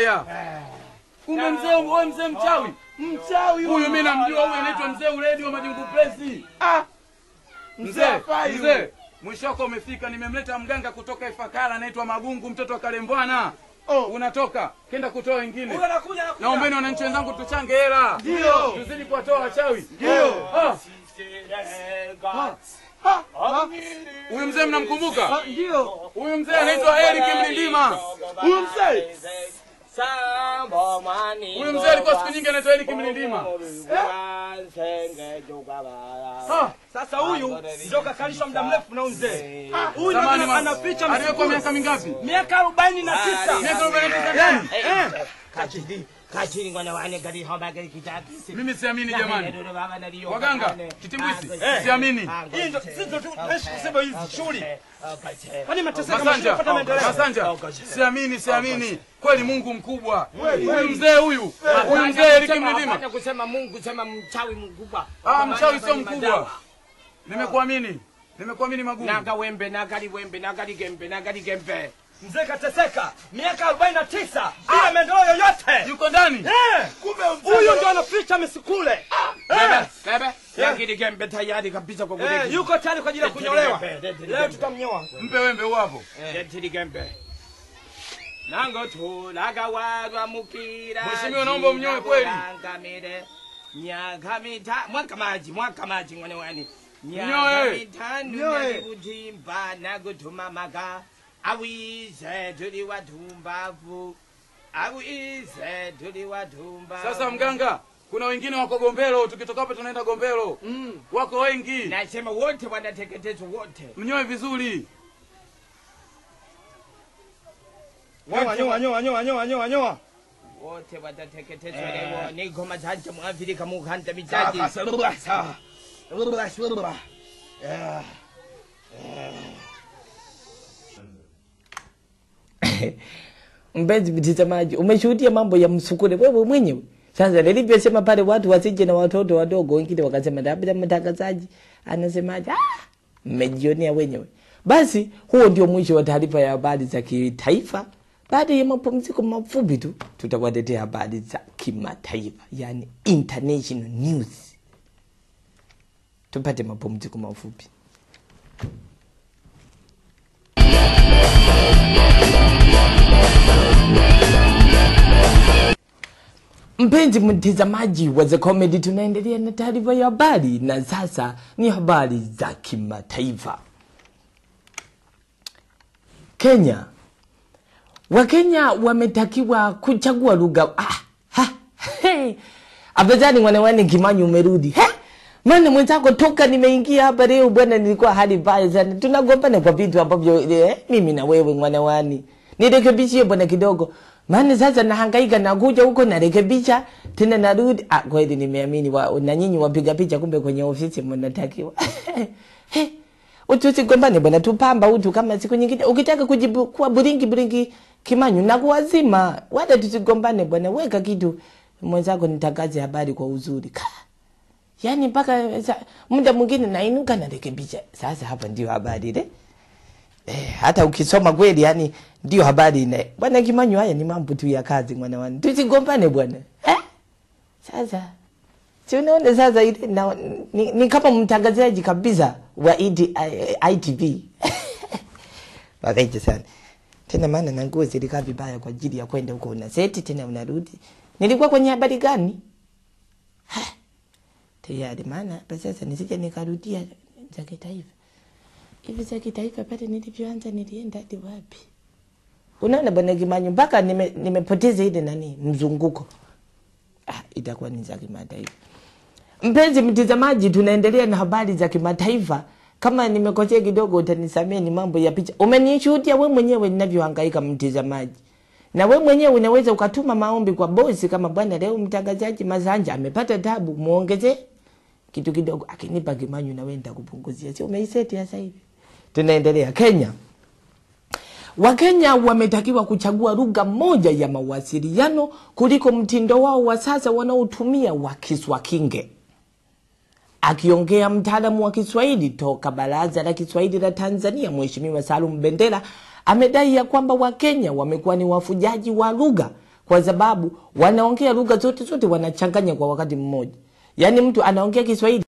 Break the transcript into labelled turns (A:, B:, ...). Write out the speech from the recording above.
A: haya. Kumbe mzee wewe mzee mchawi.
B: Mchawi
A: Huyu mimi namjua huyu anaitwa mzee Uledi wa Majungu Press.
B: Ah,
A: Mzee,
B: hafai
A: mzee.
B: huyu.
A: Mwisho wako umefika, nimemleta mganga kutoka Ifakara anaitwa Magungu mtoto wa Kalembwana.
B: Oh.
A: Unatoka, kenda kutoa wengine.
B: Huyu anakuja, anakuja.
A: Naombeni wananchi wenzangu tuchange hela.
B: Ndio.
A: Tuzidi kuwatoa wachawi.
B: Ndio.
A: Ah,
B: Ha, ha.
A: Huyu mzee mnamkumbuka?
B: Ah, Ndio.
A: Huyu mzee anaitwa Eric Mlindima.
B: Huyu mzee.
A: Huyu mzee alikuwa siku nyingi anaitwa Eric Mlindima. Ah,
B: Sasa huyu ndio kakalishwa muda mrefu na huyu mzee. Huyu ndio
A: zamani ma-
B: anaficha
A: aliwekwa
B: msukule.
A: miaka mingapi?
B: Miaka arobaini na tisa.
A: Miaka arobaini na tisa gani?
B: Eh.
A: Mimi siamini jamani. Waganga, kitimbwisi, siamini.
B: Hii ndio sisi ndio tunaishi kusema hizi shughuli. Kwani mateseka
A: Masanja,
B: mashindano maendeleo.
A: Masanja, siamini, siamini. Kweli Mungu mkubwa. Huyu mzee huyu, huyu mzee Eric Mlindima.
C: Hapana kusema Mungu, sema mchawi mkubwa.
A: Ah, mchawi sio
C: Fanya
A: mkubwa.
C: madawa.
A: Nimekuamini. Nimekuamini Magungu.
C: Naga wembe, nagali wembe, nagali gembe, nagali gembe.
B: Mzee kateseka miaka 49 bila maendeleo yoyote.
A: Yuko ndani.
B: Eh, Huyu ndio anaficha misukule.
C: Bebe, bebe. Nagali gembe tayari kabisa kwa
B: Eh,
C: kuleki.
B: yuko tayari kwa ajili ya kunyolewa. Leo tutamnyoa.
A: Mpe wembe huu hapo.
C: Yetiri gembe. Nango tu laga warwa mukira.
A: Mheshimiwa, naomba umnyoe kweli.
C: Ngamire. Miaka mita, mwaka maji, mwaka maji mwana wani.
A: Mnyoe.
C: Miaka mitano
B: Mnyoe.
C: nakutimba nakutuma maka. Awize tuli watumbavu. Awize tuli watumbavu.
A: Sasa mganga, kuna wengine wako Gombero, tukitoka hapa tunaenda Gombero. Wako wengi.
C: Nasema wote wanateketezwa wote.
A: Mnyoe vizuri.
B: Nyoa, nyoa, nyoa, nyoa, nyoa, nyoa, nyoa.
C: wote watateketezwa leo. Niko majanja mwafrika mukanda mijaji. Mpenzi mtazamaji, umeshuhudia mambo ya msukule wewe mwenyewe. Sasa nilivyosema pale, watu wasije na watoto wadogo, wengine wakasema labda mtangazaji anasemaje? Ah, mmejionea wenyewe. Basi huo ndio mwisho wa taarifa ya habari za kitaifa. Baada ya mapumziko mafupi tu, tutawaletea habari za kimataifa, yani international news. Tupate mapumziko mafupi. Mpenzi mtazamaji wa The Comedy, tunaendelea na taarifa ya habari na sasa ni habari za kimataifa. Kenya, Wakenya wametakiwa kuchagua lugha. Ah, ha, hey. Afadhali mwanawane Kimanyi umerudi. He? Maana mwenzako toka nimeingia hapa leo bwana, nilikuwa hali mbaya sana. Tunagombana kwa vitu ambavyo eh, mimi na wewe mwanawani. Nirekebishie bwana kidogo. Maana sasa nahangaika nakuja huko narekebisha tena narudi. Ah, kweli nimeamini wa, na nyinyi wapiga picha kumbe kwenye ofisi mnatakiwa. He. Utusigombane bwana, tupamba utu kama siku nyingine. Ukitaka kujibu kuwa buringi buringi Kimanyu na kuwazima, wala tusigombane bwana, weka kitu mwenzako nitangaze habari kwa uzuri. Ka. Yaani mpaka sa- muda mwingine nainuka narekebisha. Sasa hapa ndio habari ile. Eh, hata ukisoma kweli yani ndio habari ine. Bwana Kimanyu, haya ni mambo tu ya kazi mwana wani. Tusigombane bwana. Eh? Sasa si unaona sasa ile na, ni, ni kama mtangazaji kabisa wa ED, I- ITV. Wakaita sana. Tena maana na nguo zilikaa vibaya kwa ajili ya kwenda huko una seti tena unarudi. Nilikuwa kwenye habari gani? Ha, Tayari maana hapa sasa nisije nikarudia za kitaifa. Hivi za kitaifa pale nilivyoanza nilienda hadi wapi? Unaona bwana Kimanyu mpaka nime- nimepoteza ile nani mzunguko. Ah, itakuwa ni za kimataifa. Mpenzi mtazamaji, tunaendelea na habari za kimataifa. Kama nimekosea kidogo, utanisamea, ni mambo ya picha. Umenishuhudia we mwenyewe ninavyohangaika, mtazamaji, na we mwenyewe unaweza ukatuma maombi kwa bosi, kama bwana, leo mtangazaji Masanja amepata tabu, muongezee kitu kidogo, akinipa Kimanyu na wewe nitakupunguzia. Sio umeiseti sasa hivi. Tunaendelea Kenya. Wakenya wametakiwa kuchagua lugha moja ya mawasiliano kuliko mtindo wao wa sasa wanaotumia wa Kiswakinge. Akiongea mtaalamu wa Kiswahili toka Baraza la Kiswahili la Tanzania, Mheshimiwa Salum Bendera amedai ya kwamba Wakenya wamekuwa ni wafujaji wa lugha kwa sababu wanaongea lugha zote zote wanachanganya kwa wakati mmoja yaani mtu anaongea kiswahili